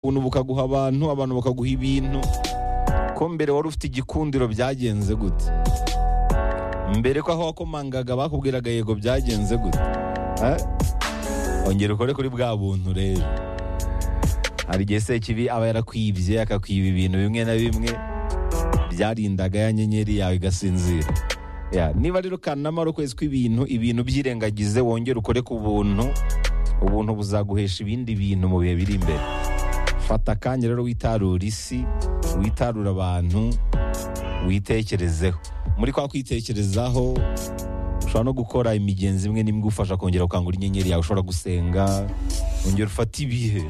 ubuntu bukaguha abantu abantu bakaguha ibintu ko mbere wari ufite igikundiro byagenze gute mbere ko aho wakomangaga bakubwiraga yego byagenze gute Eh? ongera ukore kuri bwa buntu rero hari igihe sekibi aba yarakwibye akakwiba ibintu bimwe na bimwe byarindaga ya nyenyeri yawe igasinzira Ya, niba rero kanama ari ukwezi kw'ibintu ibintu byirengagize wongere ukore ku buntu ubuntu buzaguhesha ibindi bintu mu bihe biri imbere fata akanya rero witarure isi witarure abantu witekerezeho muri kwa kwitekerezaho ushobora no gukora imigenzi imwe n'imwe igufasha kongera gukangura inyenyeri yawe ushobora gusenga wongera ufata ibihe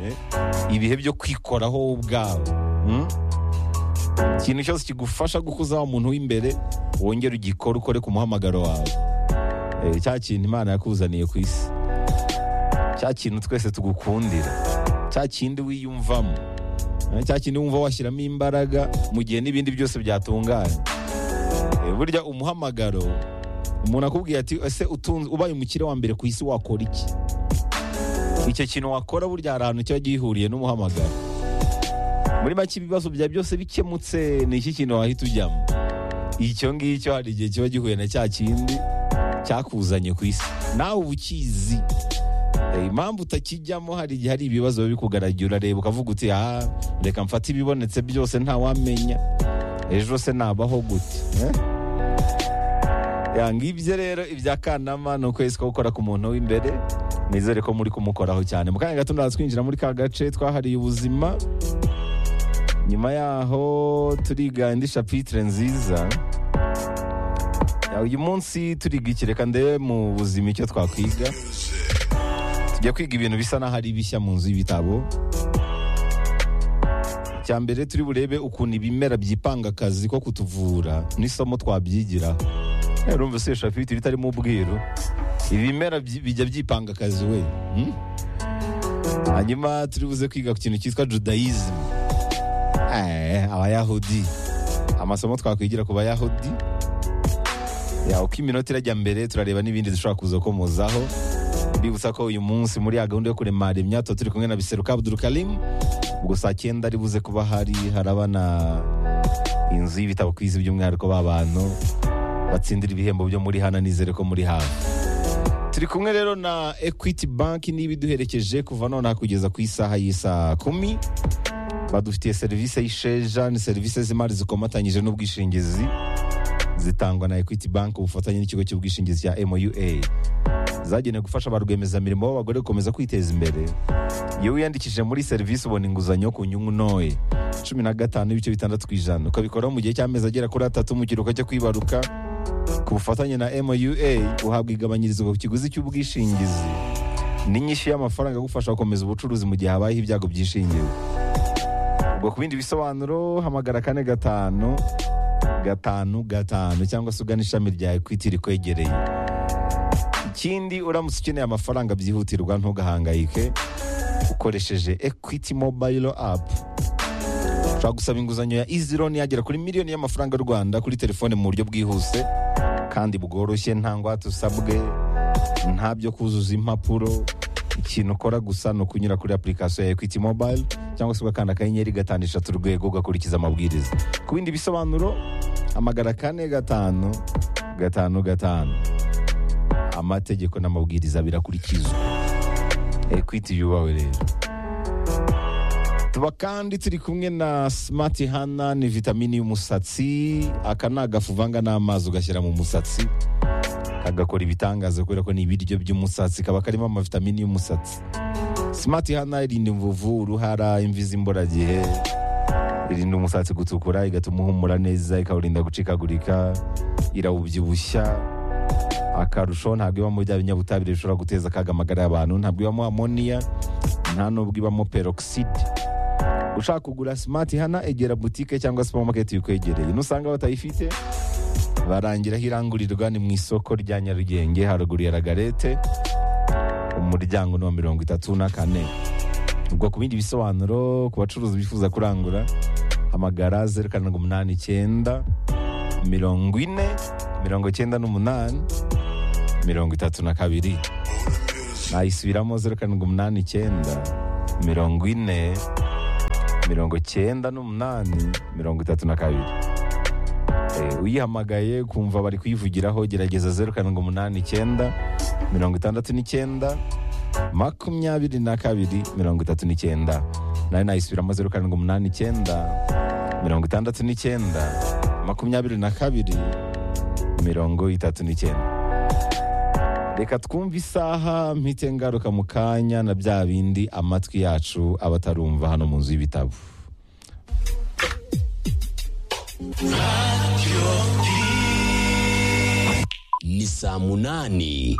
ibihe byo kwikoraho wowe ubwawe mm? ikintu cyose kigufasha gukuza wa muntu w'imbere wongere ugikore ukore ku muhamagaro wawe Eh, cya kintu imana yakuzaniye ku isi cya kintu twese tugukundira cya kindi wiyumvamo Eh, cya kindi wumva washyiramo imbaraga mu gihe n'ibindi byose byatunganye Eh, burya umuhamagaro umuntu akubwiye ati ese utunze ubaye umukire wa mbere ku isi wakora iki icyo kintu wakora burya hari ahantu kiba gihuriye n'umuhamagaro muri make ibibazo bya byose bikemutse ni iki kintu wahita ujyamo icyo ngicyo hari igihe kiba gihuye na cya kindi cyakuzanye ku isi nawe uba ukizi Eh, impamvu utakijyamo hari igihe hari ibibazo biba bikugaragiye urareba ukavuga uti ah reka mfate ibibonetse byose ntawamenya ejo se nabaho gute Eh? Ya, ngibyo rero ibya kanama ni ukwezi ko gukora ku muntu w'imbere nizere ko muri kumukoraho cyane mu kanya gato ndaza twinjira muri ka gace twahariye ubuzima nyuma yaho turiga indi shapitire nziza Ya, uyu munsi turiga iki reka ndebe mu buzima icyo twakwiga tujya kwiga ibintu bisa n'aho ari bishya mu nzu y'ibitabo icya mbere turi burebe ukuntu ibimera byipanga akazi ko kutuvura n'isomo twabyigira urumva se shafiti bitarimo ubwiru ibimera byi- bijya byipanga akazi we hmm? hanyuma turi buze kwiga ku kintu cyitwa judaism Eh, abayahudi amasomo twakwigira ku bayahudi Ya, uko iminota irajya mbere turareba n'ibindi dushobora kuza komozaho mbibutsa ko uyu munsi muri ya gahunda yo kurema remya tuba turi kumwe na biseruka abdul karim ubwo saa cyenda ari buze kuba hari harabana inzu y'ibitabo ku isi by'umwihariko b'abantu batsindira ibihembo byo muri hana nizere ko muri hafi turi kumwe rero na equity bank n'ibiduherekeje kuva nonaha kugeza ku isaha y'isaa kumi badufitiye serivisi y'isheja ni serivisi z'imari zikomatanyije n'ubwishingizi zitangwa na equity bank ubufatanye n'ikigo cy'ubwishingizi cya moua zagenewe gufasha ba rwiyemezamirimo b'abagore gukomeza kwiteza imbere iyo wiyandikishije muri serivisi ubona inguzanyo ku nyungu ntoya cumi na gatanu n'ibice bitandatu ku ijana ukabikoraho mu gihe cy'amezi agera kuri atatu mu kiruhuko cyo kwibaruka ku bufatanye na moua uhabwa igabanyirizwa ku kiguzi cy'ubwishingizi n'inyishyu y'amafaranga agufasha gukomeza ubucuruzi mu gihe habayeho ibyago byishingiwe ubwo ku bindi bisobanuro hamagara kane gatanu gatanu gatanu cyangwa se ugana ishami rya ekwiti rikwegereye ikindi uramutse ukeneye amafaranga byihutirwa ntugahangayike ukoresheje ekwiti mobayiro apu ushobora gusaba inguzanyo ya izironi yagera kuri miliyoni y'amafaranga y'u rwanda kuri telefone mu buryo bwihuse kandi bworoshye nta ngwate usabwe nta byo kuzuza impapuro ikintu ukora gusa ni ukunyura kuri application ya equity mobile cyangwa se ugakanda akanyenyeri gatanu eshatu urwego ugakurikiza amabwiriza ku bindi bisobanuro hamagara kane gatanu gatanu gatanu amategeko n'amabwiriza birakurikizwa equity yubawe rero tuba kandi turi kumwe na smart hana ni vitamini y'umusatsi aka ni agafu uvanga n'amazi ugashyira mu musatsi kagakora ibitangaza kubera ko ni ibiryo by'umusatsi kaba karimo amavitamini y'umusatsi simati hana irinda imvuvu uruhara imvi z'imburagihe irinda umusatsi gutukura igatuma uhumura neza ikawurinda gucikagurika irawubyibushya akarusho ntabwo ibamo bya binyabutabire bishobora guteza akaga amagara y'abantu ntabwo ibamo amoniya nta n'ubwo ibamo peroxide ushaka kugura simati hana egera butike cyangwa supamaketi bikwegereye nusanga batayifite barangiraho irangurirwa ni mu isoko rya nyarugenge haruguru ya ragarete umuryango ni wa mirongo itatu na kane ubwo ku bindi bisobanuro ku bacuruzi bifuza kurangura hamagara zeru karindwi umunani icyenda mirongo ine mirongo icyenda n'umunani mirongo itatu na kabiri nayisubiramo zeru karindwi umunani icyenda mirongo ine mirongo icyenda n'umunani mirongo itatu na kabiri Eh, uyihamagaye kumva bari kuyivugiraho gerageza zeru karindwi umunani icyenda mirongo itandatu n'icyenda makumyabiri na kabiri mirongo itatu n'icyenda nayo nayisubiramo zeru karindwi umunani icyenda mirongo itandatu n'icyenda makumyabiri na kabiri mirongo itatu n'icyenda reka twumve isaha mpite ngaruka mu kanya na bya bindi amatwi yacu aba atarumva hano mu nzu y'ibitabo ni saa munani